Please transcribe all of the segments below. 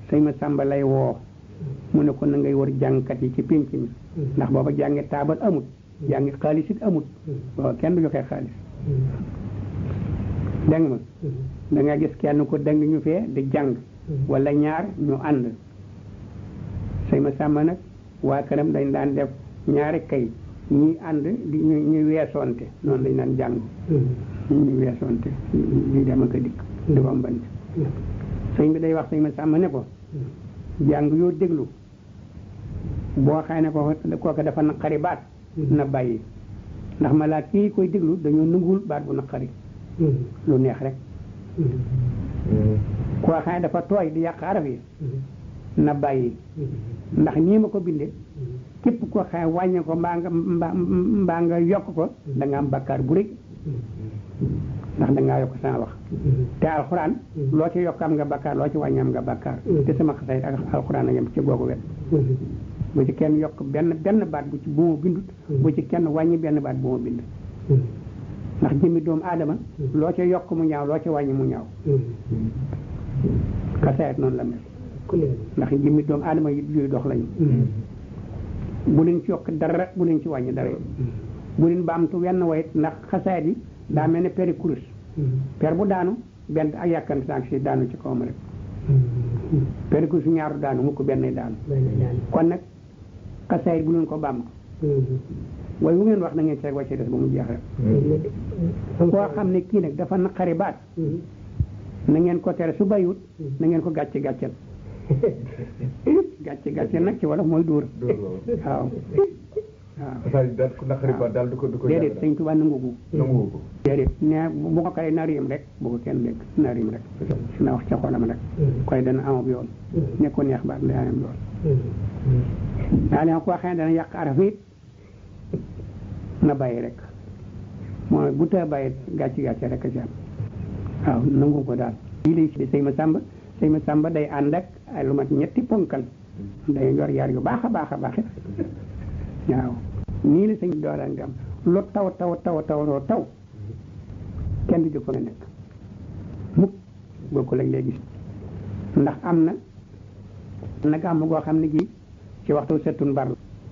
sëñ ma sàmba lay woo mu ne ko na ngay wër jàngkat yi ci pénc mi ndax booba jàngi taabal amut jàngi xaalis it amut booba kenn du joxe xaalis dégg ma da nga gis kenn ko dëng ñu fee di jàng wala ñaar ñu ànd sëñ ma sàmba nag waa këram dañ daan def ñaari kay ñi ànd di ñu ñuy weesoonte noonu lañ daan jàng ñuy weesoonte di dem ak a dikk di rombante sëñ bi day wax sëñ ma sàmba ne ko jàng yoo déglu boo xëy ne ko kooka dafa naqari baat na bàyyi ndax malaa kii koy déglu dañoo nanguwul baat bu naqari lu neex rek koo xëy ne dafa tooy di yàq araf yi na bàyyi ndax nii ma ko bindee képp koo xëy wàññi ko mbaa nga mbaa nga yokk ko da nga am bakkaar bu rëy ndax da ngaa yokk sama wax te alxuraan loo ci yokk am nga bakkaar loo ci wàññi am nga bakkaar te sama xasay ak alxuraan a yem ci googu wet bu ci kenn yokk benn benn baat bu ci bu ma bindut bu ci kenn wàññi benn baat bu ma bind ndax jëmmi doomu aadama loo ci yokk mu ñaaw loo ci wàññi mu ñaaw xasayat noonu la mel ndax jëmmi doomu aadama yi yuy dox lañu bu leen ci yokk dara bu leen ci wàññi dara bu leen baamtu wenn wayit ndax xasayat yi daa mel ne peri kurus per bu daanu benn ak yàkkante saak si daanu ci kawam rek peri kurus ñaaru daanu mukk benn daanu kon nag xasayit bu leen ko baamtu waaye bu ngeen wax na ngeen seeg wàcce des ba mu jeex rek koo xam ne kii nag dafa naqari baat na ngeen ko tere su bàyyiwut na ngeen ko gàcce gàccel gàcce gàccel nag ci wolof mooy dóor waaw waaw daal ku naqari baat daal du ko du ko déedéet sëñ Tuubaa nangu ko nangu ko déedéet ne bu ko kay na riim rek bu ko kenn dégg na riim rek na wax ca xolam rek koy dana amab yoon ne ko neex baat day am yoon daa leen koo xam ne dana yàq araf it na bàyyi rek mooy bu tee bàyyi gàcce gàcce rek a ci am waaw nangu ko daal lii lay si sëñ ma sàmba sëñ ma sàmba day ànd ak ay lu mat ñetti ponkal day yor yar yu baax a baax a baax waaw nii la sëñ bi dooraan di am lu taw taw taw taw taw kenn du jóg fa nga nekk mukk boo ko lañ léegi ndax am na nag am goo xam ne gi ci waxtu settun bar la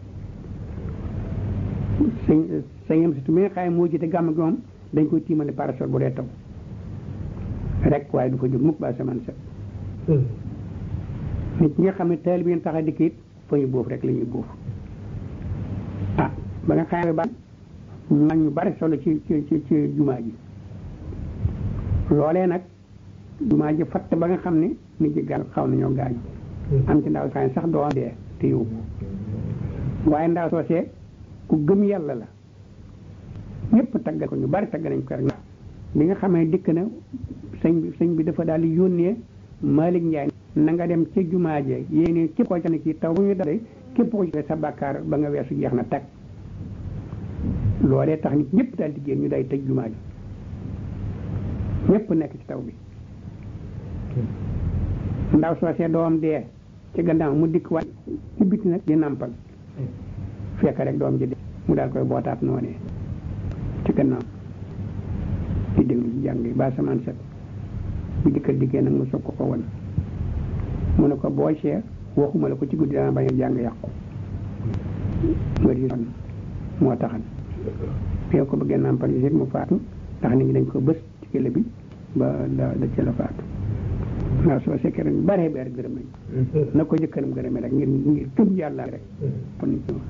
sëñ sëñam surtout mi nga xam ne moo jiite gàmm gi moom dañ koy tiimale parasol bu dee taw rek waaye du fa jóg mukk ba saman set nit ñi nga xam ne taal bi ngeen tax a dikk it fa ñu boof rek la ñuy boof ah ba nga xam ne ba ñu ñu bari solo ci ci ci ci jumaa ji loolee nag jumaa ji fatt ba nga xam ne nit ñi gaañ xaw nañoo gaañu am ci ndaw saa sax doo dee te yow waaye ndaw soosee ku gëm yàlla la ñëpp taggal ko ñu bari tagg nañ ko rek bi nga xamee dikk na sëñ bi sëñ bi dafa daal di yónnee Malick Ndiaye na nga dem ca jumaa je yéene képp koo ca ne kii taw bu ñu dale képp ko ci sa bàkkaar ba nga weesu jeex na tag loolee tax nit ñëpp daal di génn ñu day tëj jumaa ji ñëpp nekk ci taw bi ndaw soosee doom dee ci gannaaw mu dikk waat ci biti nag di nàmpal fekk rek doom ji de mu daal koy bootaat noonee ci gannaaw di déglu ci jàng yi ba samaan set bu jëkka diggee nag mu soog ko ko won mu ne ko boo see waxuma la ko ci guddi dana bañ a jàng yàqu nga di son moo taxan fi ko bëggee nàmpal yi mu faatu ndax nit ñi dañ ko bës ci kële bi ba da da ci la faatu waaw soo sekkee rek bare bare gërëm nañ na ko jëkkëram gërëmee rek ngir ngir gëm yàlla rek kon nit ñi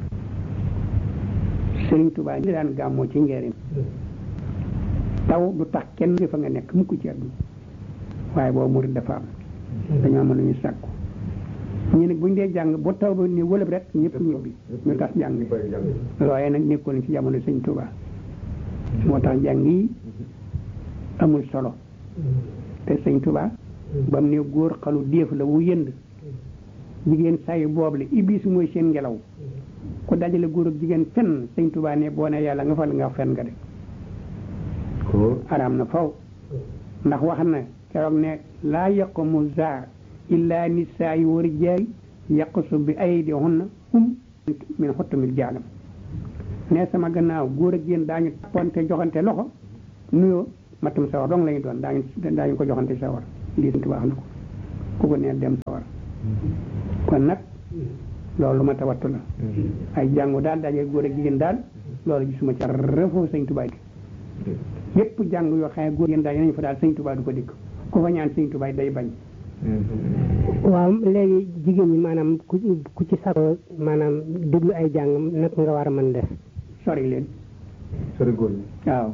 Sëriñ Tuubaa ñi daan gàmmoo ci njëriñ taw du tax kenn fa nga nekk mukk ci àdduna waaye boobu murid dafa am dañoo am lu ñu sàkku ñu ne buñ dee jàng ba taw ba ni wëlëb rek ñëpp ñibbi ñu tax jàng looyee nag nekkoon ci jamono Sëriñ Tuubaa moo tax jàng yi amul solo te Sëriñ Tuubaa ba mu ne góor xalu déef la wu yënd jigéen sayu boobu la iblis mooy seen ngelaw ku dajale góor ak jigéen fenn Sëriñ Tuubaa ne boo ne yàlla nga fal nga fen nga de araam na faw ndax wax na keroog ne laa yaqumu za illa nisaa yu war jaay yaqusu bi aydihunna hum min xottumil jaalam ne sama gannaaw góor ak jigéen daañu tapponte joxante loxo nuyoo matum sawar dong lañu doon daañu daañu ko joxante sawar lii Sëriñ Tuubaa wax na ko ku ko nee dem sawar kon nag loolu ma tawattu la ay jàngu daal daje góor ak jigéen daal loolu gisuma ca refoo sëñ Tuubaa di yépp jàng yoo xam ne góor jigéen daal nañu fa daal sëñ Tuubaa du ko dikk ku fa ñaan sëñ Tuubaa day bañ waaw léegi jigéen ñi maanaam ku ku ci sakoo maanaam déglu ay jàng nag nga war a mën def sori leen sori góor ñi waaw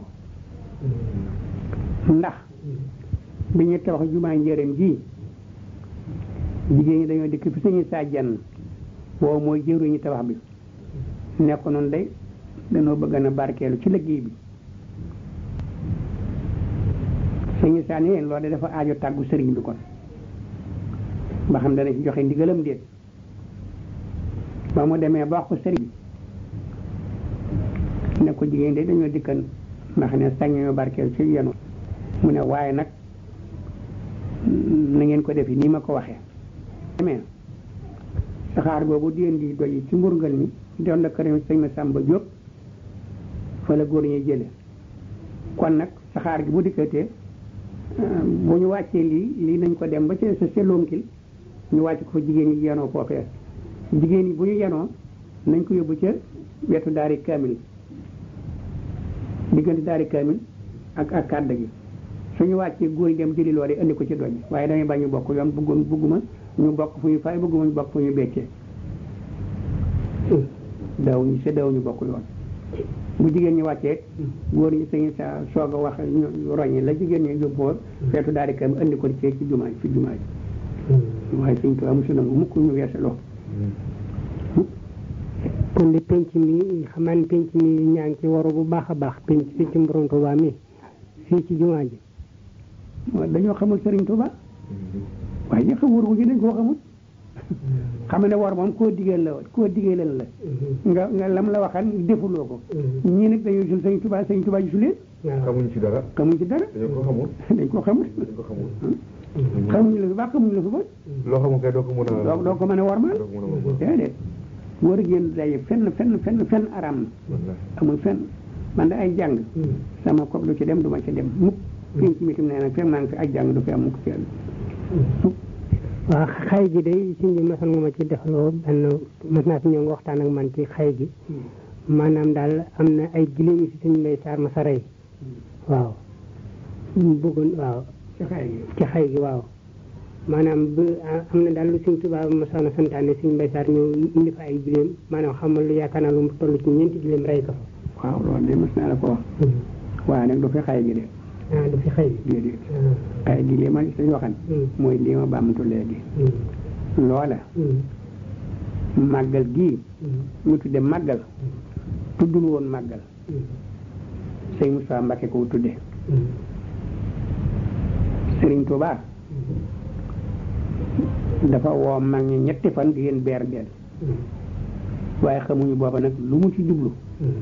ndax bi ñu tabax jumaa njëriñ ji jigéen ñi dañoo dikk fi suñu saa jenn boobu mooy jëruñu tabax bi nekk noonu day dañoo bëgg na barkeelu ci liggéey bi suñu saa ni leen loolu de dafa aajo tàggu sëriñ bi kon ba xam dana ci joxe ndigalam déet ba mu demee ba wax ko sëriñ bi ne ko jigéen de dañoo dikkan ndax ne sañ ñoo barkeelu ci yenu mu ne waaye nag na ngeen ko defi nii ma ko waxee demee saxaar boobu di indi doy ci mburngal mi doon la kër sëñ ma Samba Diop fa la góor ñuy jële kon nag saxaar gi bu dikkatee bu ñu wàccee lii lii nañ ko dem ba ca sa seloonkil ñu wàcc ko fa jigéen ñi yenoo foofee jigéen ñi bu ñu yenoo nañ ko yóbbu ca wetu daari kaamil diggante daari kaamil ak ak kàdd gi suñu wàccee góor yi dem jëli loole indi ko ci doj waaye damay bañ ñu bokk yoon bëggoon bëgguma ñu bokk fu ñu fay bëgguma ñu bokk fu ñu beccee daw ñu sa daw ñu bokk yoon bu jigéen ñi wàccee góor ñi sañu sa soog a wax roñi la jigéen ñi yóbboo feetu daari kaamil indi ko ci ci jumaa fi jumaa ji waaye suñ tubaab mosu nangu mukk ñu weesaloo kon di penc mi xamaa ne penc mi ñaa ngi ci waru bu baax a baax penc fii ci Borom Tuubaa mi fii ci jumaa ji dañoo xamul Sëriñ Tuubaa waaye ñi xam wóor wu ñu dañ koo xamul xam ne war moom koo digal la koo digalal la nga nga lam la waxan defuloo ko ñii nag dañoo gisul Sëriñ Tuubaa Sëriñ Tuubaa gisul leen xamuñ ci dara xamuñ ci dara dañoo ko xamul dañ koo xamul dañ ko xamul xamuñu la fi baax xamuñu la fi bon loo xamul kay doo ko mën a doo doo ko mën a warmal doo ko mën a warmal déedéet wóor génn daje fenn fenn fenn fenn aram na amul fenn man da ay jàng sama kopp lu ci dem duma ci dem mukk fii ci mitim nee na fekk maa ngi fi ay jàng du fi am mukk ci mukk waaw xay gi day suñ bi masoon nga ma ci defaloo benn mas naa fi ñëw nga waxtaan ak man ci xay gi maanaam daal am na ay giléem yi si suñ mbay saar ma sa rey waaw bëggoon waaw ci xay gi ci xay gi waaw maanaam bu am na daal lu suñ tubaab masoon a santaane suñ mbay saar ñëw indi fa ay giléem maanaam xamal lu yaakaar naa lu mu toll ci ñeenti giléem rey ko fa waaw loolu de mas naa la ko wax waaye nag du fi xay gi de ah du fi xay gi déedéet xay gi li ma sañ waxan mooy li ma bàmmatu léegi loola màggal gii ñu tudde màggal tuddul woon màggal sëñ Moussa Mbacke ko tudde Sëriñ Tuubaa dafa woo mag ñi ñetti fan di leen beer benn waaye xamuñu booba nag lu mu ci jublu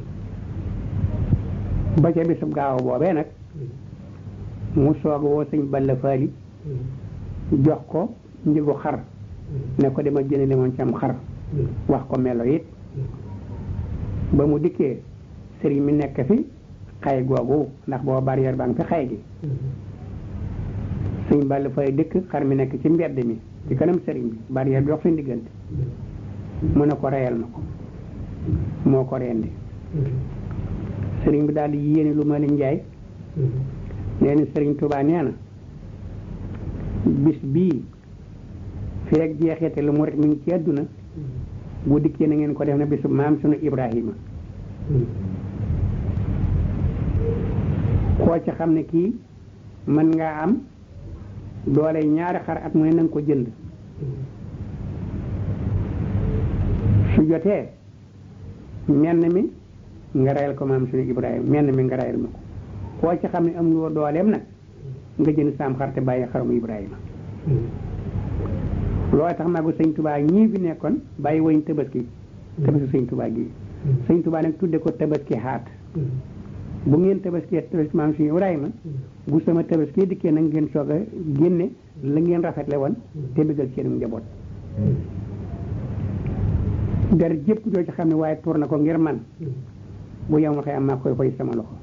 ba ca bisub gaaw boobee nag mu soog woo sëñ Balla Faali jox ko njëgu xar ne ko dama jëne moon ci am xar wax ko melo it ba mu dikkee sëriñ mi nekk fi xay googu ndax boo barrière baa ngi fi xay gi sëñ Balla Faali dëkk xar mi nekk ci mbedd mi ci kanam sëriñ bi barrière bi wax seen diggante mu ne ko reyal ma ko moo ko rendi sëriñ bi daal di yéene lu ma leen njaay nee na sëriñ Tuubaa nee na bis bii feeg jeexete lu mu rek mi ngi ci àdduna bu dikkee na ngeen ko def na bisu maam sunu Ibrahima koo ci xam ne kii mën ngaa am doole ñaari xar at mu ne na nga ko jënd su jotee menn mi nga reyal ko maam sunu Ibrahima menn mi nga reyal ma ko koo ci xam ne am loo dooleem nag nga jënd saam xar te bàyyi xarum Ibrahima loolu tax magu sëñ Tubaa ñii fi nekkoon bàyyi woñ tabaski tabaski sëñ Tubaa gi sëñ Tubaa nag tudde ko tabaski xaat bu ngeen tabaski tabaski maam suñu Ibrahima bu sama tabaski dikkee nag ngeen soog a génne la ngeen rafetle woon te bëggal seen njaboot der jëpp joo ci xam ne waaye tuur na ko ngir man bu yow ma xëy am maa koy koy sama loxo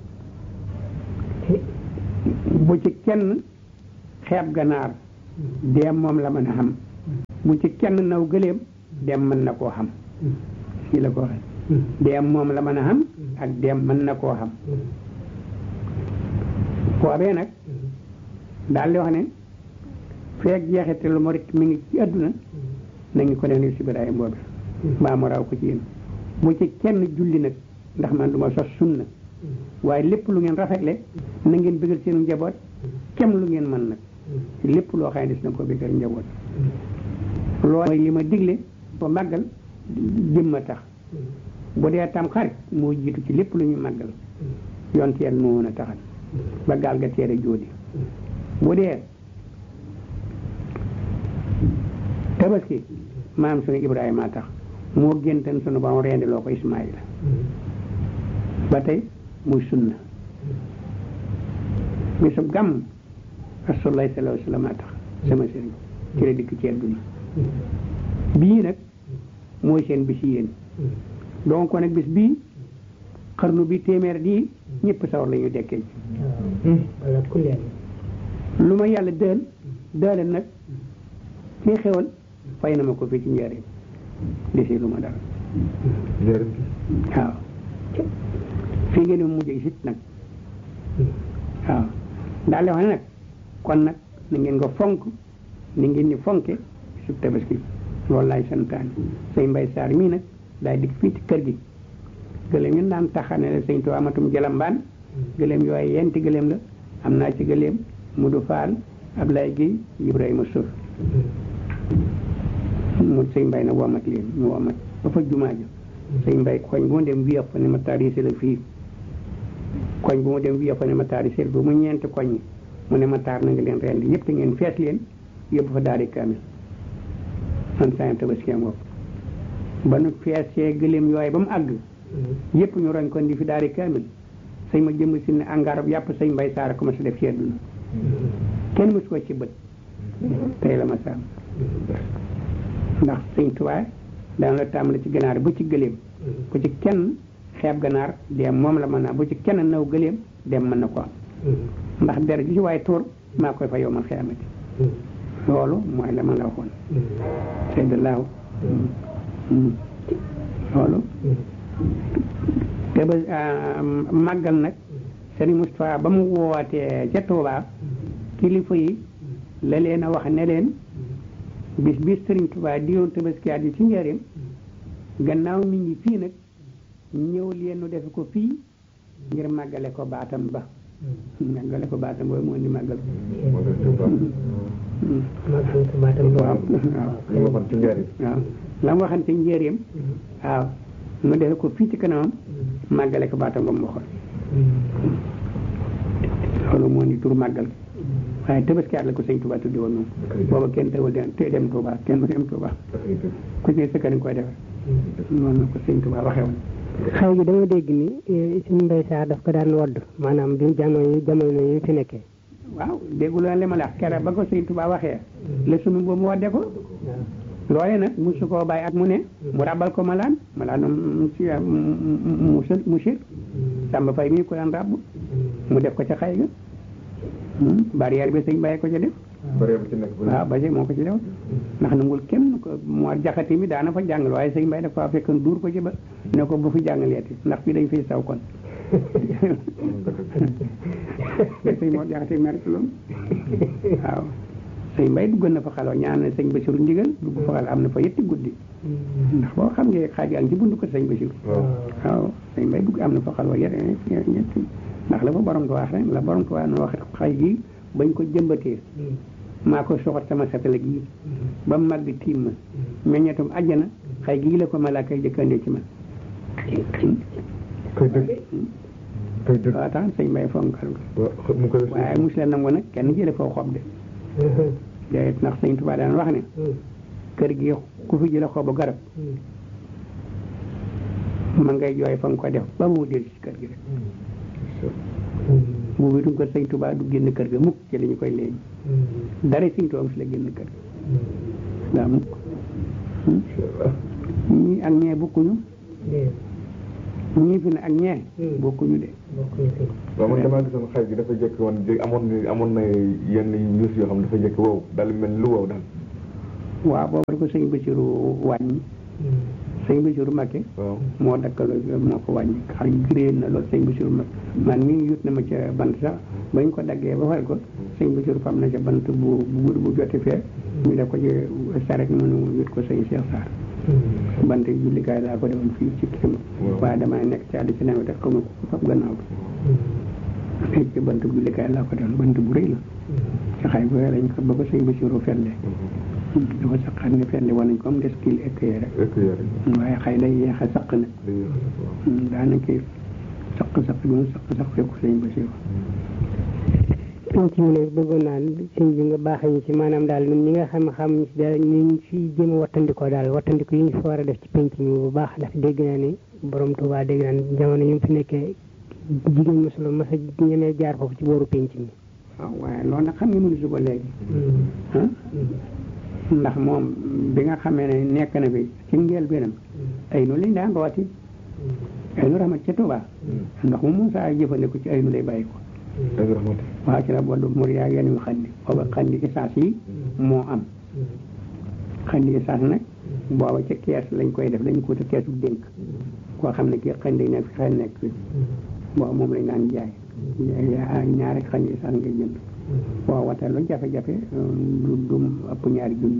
bu ci kenn xeeb ganaar dee moom la mën a xam bu ci kenn naw gëléem dem mën na koo xam fii la ko waxee dem moom la mën a xam ak dem mën na koo xam boobee nag daal di wax ne feeg jeexite lu murit mi ngi ci àdduna nañu ko def si Ibrahima boobu mbaa mu raw ko ci yéen bu ci kenn julli nag ndax man du ma sos sunna waaye lépp lu ngeen rafetle na ngeen bëggal seen njaboot kem lu ngeen mën nag lépp loo xam ne des na ko bëggal njaboot loolu mooy li ma digle ba màggal jëmma tax bu dee tam xarit moo jiitu ci lépp lu ñu màggal yonte yàlla moo mën a taxal ba gaal ga teere jóodi bu dee tabaski maam sunu Ibrahima tax moo géntan sunu ba mu rendi loo ko Ismaïla ba tey muy sunna bisub gàmm rasulullah sallallahu alayhi wa sallam tax sama sëriñ ci la dikk ci àdduna bii nag mooy seen bis yéen donc nag bis bii xarnu bi téeméer di ñëpp sawar la ñu dekkee lu ma yàlla dël dële nag ci xewal fay na ma ko fii ci njëriñ desi lu ma dara waaw fii ngeen mu mujj sit nag waaw daal di wax ne nag kon nag na ngeen ko fonk ni ngeen ni fonke sub tabaski loolu laay santaane sëñ mbay saar mii nag daay dikk fii ci kër gi gëléem ñun daan taxane la sëñ Tuubaa amatum jalambaan gëléem yooyu yenti gëléem la am naa ci gëléem Mudu Faal Ablaye Guèye Ibrahima Sow mu sëñ mbay na womat leen ñu womat ba fa jumaa ja sëñ mbay koñ bu mu dem wiya fa ne ma tarise la fii koñ bu mu dem wiya fa ne ma tarise la mu ñeenti koñ yi mu ne ma taar na nga leen rendi yëpp te ngeen fees leen yóbbu fa daari kaamil man saa tabaski am bopp ba nu feesee gëléem yooyu ba mu àgg yëpp ñu roñ ko ndi fi daari kaamil sëñ ma jëmm si ne angaarab yàpp sëñ mbay saara ko ma si def ci àdduna kenn mësu ko ci bët tey la ma saam ndax sëñ tubaay dana la tàmbali ci ganaar bu ci gëléem bu ci kenn xeeb ganaar dem moom la mën naa bu ci kenn naw gëléem dem mën na ko am ndax der ji ci waaye tuur maa koy fa yow ma xeamati loolu mooy la ma la waxoon seydalaahu loolu te ba màggal nag Serigne Moustapha ba mu wootee ca Touba kilifa yi la leen a wax ne leen bis bis Serigne Touba di yoon tabaskiyaat yi ci njëriñ gannaaw mi ngi fii nag ñëw leen nu defe ko fii ngir màggale ko baatam ba màggale ko baatam boobu moo di màggal waaw waaw la mu waxan ci njëriñ waaw nu defe ko fii ci kanamam màggale ko baatam ba mu waxoon loolu moo di tur màggal waaye tabaskiyaat la ko sëñ Touba tuddi woon moom booba kenn tawul dem te dem Touba kenn du dem Touba ku ci ne sa kër koy defee noonu la ko sëñ Touba waxee woon xëy gi dama dégg ni suñu mbay saa daf ko daan wodd maanaam bi jamono yi jamono yi fi nekkee waaw déggu leen li ma la wax keroog ba ko sëñ Touba waxee la sunu boobu mu wadde ko loole nag musu koo bàyyi at mu ne mu rabal ko malaan malaan mu si mu mu sir sàmba fay mii ko daan ràbb mu def ko ca xay ga barrière bi sëñ bàyyi ko ca def waaw ba moo ko ci def ndax nangul kenn ko moo jaxati mi daana fa jàngal waaye sëñ Mbay dafa fekkoon duur ko ci ba ne ko bu fi jàngaleeti ndax fii dañ fiy saw kon sëñ moo jaxati mer loolu waaw sëñ Mbay duggoon na fa xaloo ñaan na sëñ Basiru ndigal dugg fa xal am na fa yetti guddi ndax boo xam nga xaaj yaa ngi ci bundu ko sëñ Basiru waaw sëñ Mbay dugg am na fa xaloo yet ñetti ndax la fa borom ko wax rek la borom ko wax no wax xay gi bañ ko jëmbatee maa ko soxot sama satala gi ba màgg tiim ma meññetum àjjana xay gii la ko malaaka yi jëkkandee ci man koy dëgg koy dëgg waaw tax sëñ Mbay fonkal mu koy waaye mos leen nangu nag kenn jële foo xob de déet ndax sëñ Tuubaa daan wax ne kër gi ku fi jële xobu garab ma ngay jooy fa nga ko def ba mu del ci kër gi rek bu witum ko sëñ Tuubaa du génn kër ga mukk ci la ñu koy léegi dara sëñ Tuubaa si la génn kër ga waaw mukk ñii ak ñee bokkuñu ñii fi ne ak ñee bokkuñu de waaw man damaa gisoon xay gi dafa jekk woon jé amoon na amoon na yenn yuus yoo xam dafa jekk wow daal mel lu wow daal waaw boobu ko sëñ Basiru wàññi sëñ Basiru Mbakke waaw moo dakkaloo moo ko wàññi xam gréen na loolu sëñ Basiru Mbakke man mii yut na ma ca bant sax bañ ko daggee ba fay ko sëñ Basiru fam na ca bant bu bu gudd bu jote fee ñu def ko ci saret mënu yut ko sëñ Cheikh Sarr bant jullikaay laa ko defoon fii ci kii waaye dama nekk ci àll ci nawet rek comme fab gannaaw bi fii ci bant jullikaay laa ko defoon bant bu rëy la ci xay bu lañ ko ba ko sëñ Basiru felle dafa saqat ne felle war nañ ko am des kil ekkee rek ek yare waaye xëy day yeex a saq nag dañuy waaw daanaka saq saq bi mu saq saq fekk sëñ Basiru penc mi nag bëggoon naa sëñ bi nga baaxee ñu ci maanaam daal ñun ñi nga xam xam ñu si daal ñu ngi fi jëm a wattandikoo daal wattandiko yi ñu fa war a def ci penc mi bu baax ndax dégg naa ni borom Tuubaa dégg naa ni jamono yi mu fi nekkee jigéen mosula mas a ñemee jaar foofu ci booru penc mi waaw waaye loolu nag xam nga mënu su ko léegi ah ndax moom bi nga xamee ne nekk na fi ci ngeel benam ay nu lañ daan rooti ay nu raxmat ca Tuubaa ndox mu moom saa jëfandiku ci ay nu lay bàyyi ko ak rahmati waaw ci la boddu mur yaa yenn yu xandi booba xandi essence yi moo am xandi essence nag booba ca kees lañ koy def dañ ko te keesu dénk koo xam ne kii xandi nekk fi xel nekk fi booba moom lañ daan jaay yaa- ñaari xandi essence ngay jënd boo watee lu jafe-jafe du du ëpp ñaari junni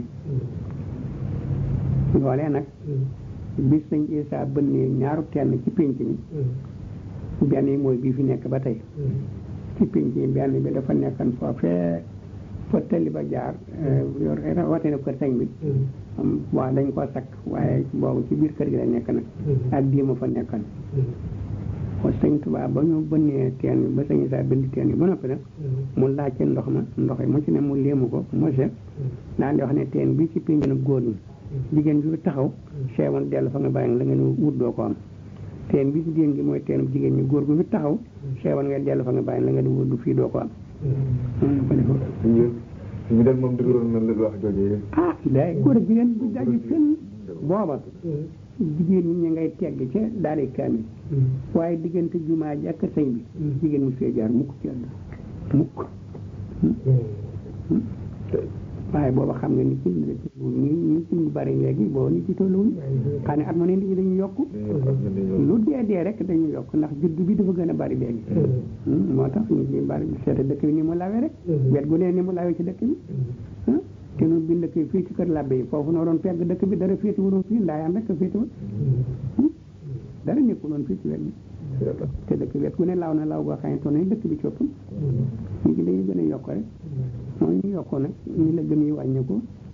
loolee nag bis sëñ Isaa bënnee ñaaru tenn ci pénc mi benn yi mooy bii fi nekk ba tey ci pénc yi benn bi dafa nekkan foofee fa tëlli ba jaar yor watee kër sëñ bi waaw dañ koo sakk waaye boobu ci biir kër gi la nekk nag ak diima fa nekkan ko sëñ Tuubaa ba ñu bënnee teen bi ba sëñ Isaa bënd teen bi ba noppi nag mu laajte ndox ma ndox yi mu ci ne mu léemu ko mose daan di wax ne teen bi ci pénc nag góor ñi jigéen bi taxaw seewoon dellu fa nga bàyyi la ngeen wut doo ko am teen bi ci déen gi mooy teen jigéen ñi góor gu fi taxaw seewoon ngeen dellu fa nga bàyyi la ngeen wut du fii doo ko am noonu la ko defoon suñu suñu del moom dëgëroon na la wax jooju ah day góor ak jigéen bu daji fenn booba jigéen ñi ñu ngay tegg ca daari kaamil waaye diggante jumaa ji ak kër sëñ bi jigéen mu fee jaar mukk ci àdduna mukk waaye booba xam nga ni ci ñi ñi ci ñu bari léegi booba nit ci tolluwuñ xam ne at ma ne nit ñi dañu yokk lu dee dee rek dañu yokk ndax juddu bi dafa gën a bari léegi moo tax nit ñi bari seeta dëkk bi ni mu lawee rek wet gu ne ni mu lawee ci dëkk bi ah te nu bind dëkk bi fii ci kër labbe yi foofu noo doon pegg dëkk bi dara féeti wuroon fii ndaayaan rek féeti woon dara nekkul woon fii ci wet bi te dëkk wet gu ne law na law goo xam ne toll ni dëkk bi coppam nit ñi dañuy gën a yokk rek mooy ñu yokk nag ni la gëm yi wàññeeku